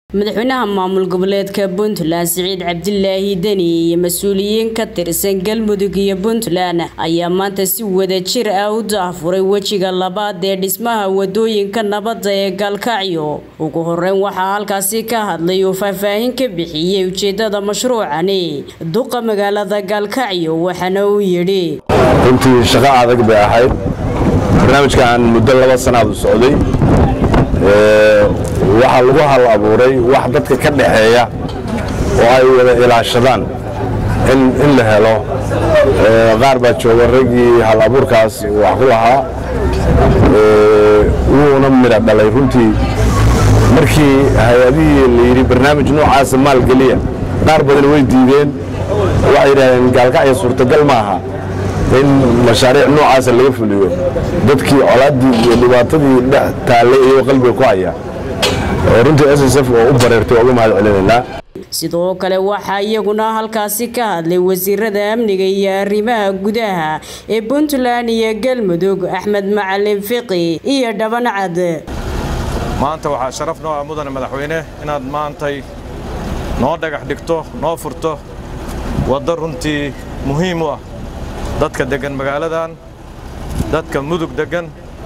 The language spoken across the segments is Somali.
madaxweynaha maamul goboleedka puntland siciid cabdilaahi deni iyo mas-uuliyiin ka tirsan galmudug iyo puntland ayaa maanta si wada jir ah u daafuray wejiga labaad ee dhismaha wadooyinka nabadda ee gaalkacyo ugu horeyn waxaa halkaasi ka hadlay uu faahfaahin ka bixiyey ujeedada mashruucani duqa magaalada gaalkacyo waxaana uu yidhi runtii shaqo adag bay ahayd barnaamijkan muddo laba sanaad u socday waxaa lagu hal abuuray wax dadka ka dhaxeeya oo ay wada ilaashadaan in la helo qaar baa jooga raggii hal abuurkaas wax ku lahaa wuuna midha dhalay runtii markii hay-adihii la yidhi barnaamij noocaasa maalgeliya qaar badan way diideen waxay yidhahdeen gaalkacya suurtagal ma aha in mashaariic noocaasa laga fuliyo dadkii colaaddii iyo dhibaatadii dhex taallay iyagoo qalbiga ku haya runtii s s f oo u bareertay waa uga mahad celinaynaa sidoo kale waxaa iyaguna halkaasi ka hadlay wasiirada amniga iyo arrimaha gudaha ee puntland iyo galmudug axmed macalin fiqi iyo dhabancad maanta waxaa sharaf noo ah mudane madaxweyne inaad maantay noo dhagax dhigto noo furto waddo runtii muhiim u ah dadka deggan magaaladan dadka mudug deggan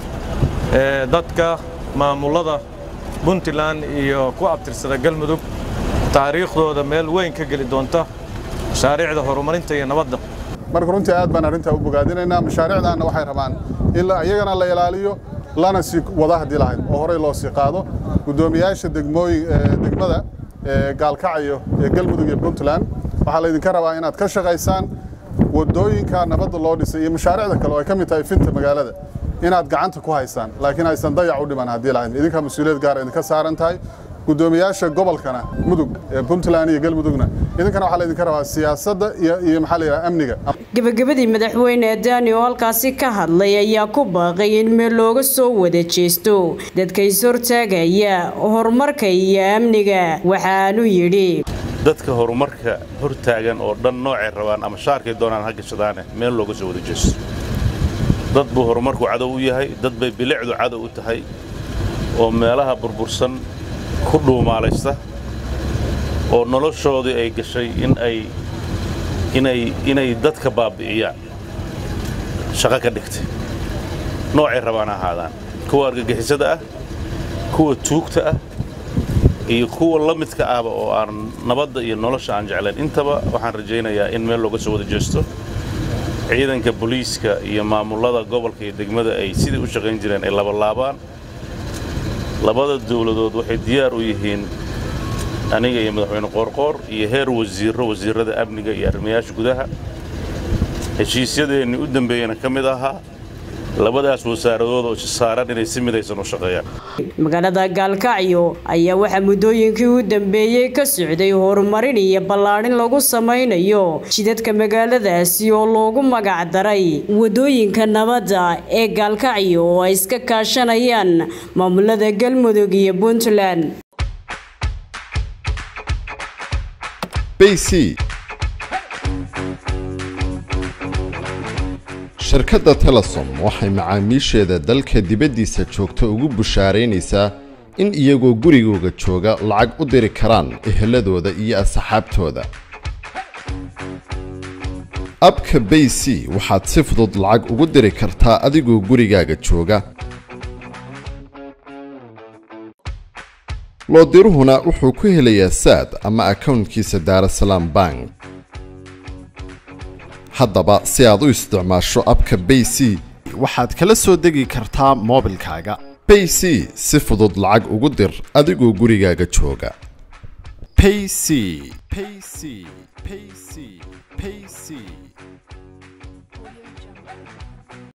ee dadka maamullada puntland iyo ku abtirsada galmudug taariikhdooda meel weyn ka geli doonta mashaariicda horumarinta iyo nabadda marka runtii aad baan arrintaa u bogaadinaynaa mashaariicdaanna waxay rabaan in iyagana la ilaaliyo lana sii wada haddii lahayd oo horey loo sii qaado guddoomiyaasha degmooyin degmada gaalkacyo ee galmudug iyo puntland waxaa laydinka rabaa inaad ka shaqaysaan wadooyinka nabadda loo dhisay iyo mashaariicda kale oo ay ka mid tahay finta magaalada inaad gacanta ku haysaan laakiin aysan dayac u dhiman haddii lahayd idinkaa mas-uuliyad gaar idinka saaran tahay guddoomiyaasha gobolkana mudug ee puntland iyo galmudugna idinkana waxaa laydinka rabaa siyaasadda iyo maxaa la yidhaha amniga gabagabadii madaxweyne daani oo halkaasi ka hadlay ayaa ku baaqay in meel looga soo wada jeesto dadka is hortaagaya horumarka iyo amniga waxaanu yidhi dadka horumarka hortaagan oo dhan noocay rabaan ama shaarkay doonaan ha gashadaane meel looga soo wada jeesto dad buu horumarku cadow u yahay dad bay bilicdu cadow u tahay oo meelaha burbursan ku dhuumaalaysta oo noloshoodii ay gashay in ay inay inay dadka baabbi'iyaan shaqo ka dhigtay noocay rabaan ahaadaan kuwa argagixisada ah kuwa tuugta ah iyo kuwa la midka ahba oo aan nabadda iyo nolosha aan jeclayn intaba waxaan rajaynayaa in meel looga soo wada jeesto ciidanka booliiska iyo maamullada gobolka iyo degmada ay sidii u shaqayn jireen ay labalaabaan labada dawladood waxay diyaar u yihiin aniga iyo madaxweyne qoorqoor iyo heer wasiirro wasiirrada amniga iyo arrimayaasha gudaha heshiisyadeennii u dambeeyana ka mid ahaa labadaas wasaaradood oo saaran inay si midaysan u shaqeeyaan magaalada gaalkacyo ayaa waxaa muddooyinkii u dambeeyey ka socday horumarin iyo ballaadhin lagu samaynayo jidadka magaaladaasi oo loogu magac daray wadooyinka nabadda ee gaalkacyo oo ay iska kaashanayaan maamulada galmudug iyo puntland shirkadda telesom waxay macaamiisheeda dalka dibaddiisa joogta ugu bushaaraynaysaa in iyagoo gurigooga jooga lacag u diri karaan eheladooda iyo asxaabtooda abka bay c waxaad si fudud lacag ugu diri kartaa adigoo gurigaaga jooga loodiruhuna wuxuu ku helayaa saad ama akownkiisa daarasalaam bank haddaba si aad u isticmaasho abka bay c waxaad kala soo degi kartaa moobilkaaga bay c si fudud lacag ugu dir adigoo gurigaaga jooga payc payc payc payc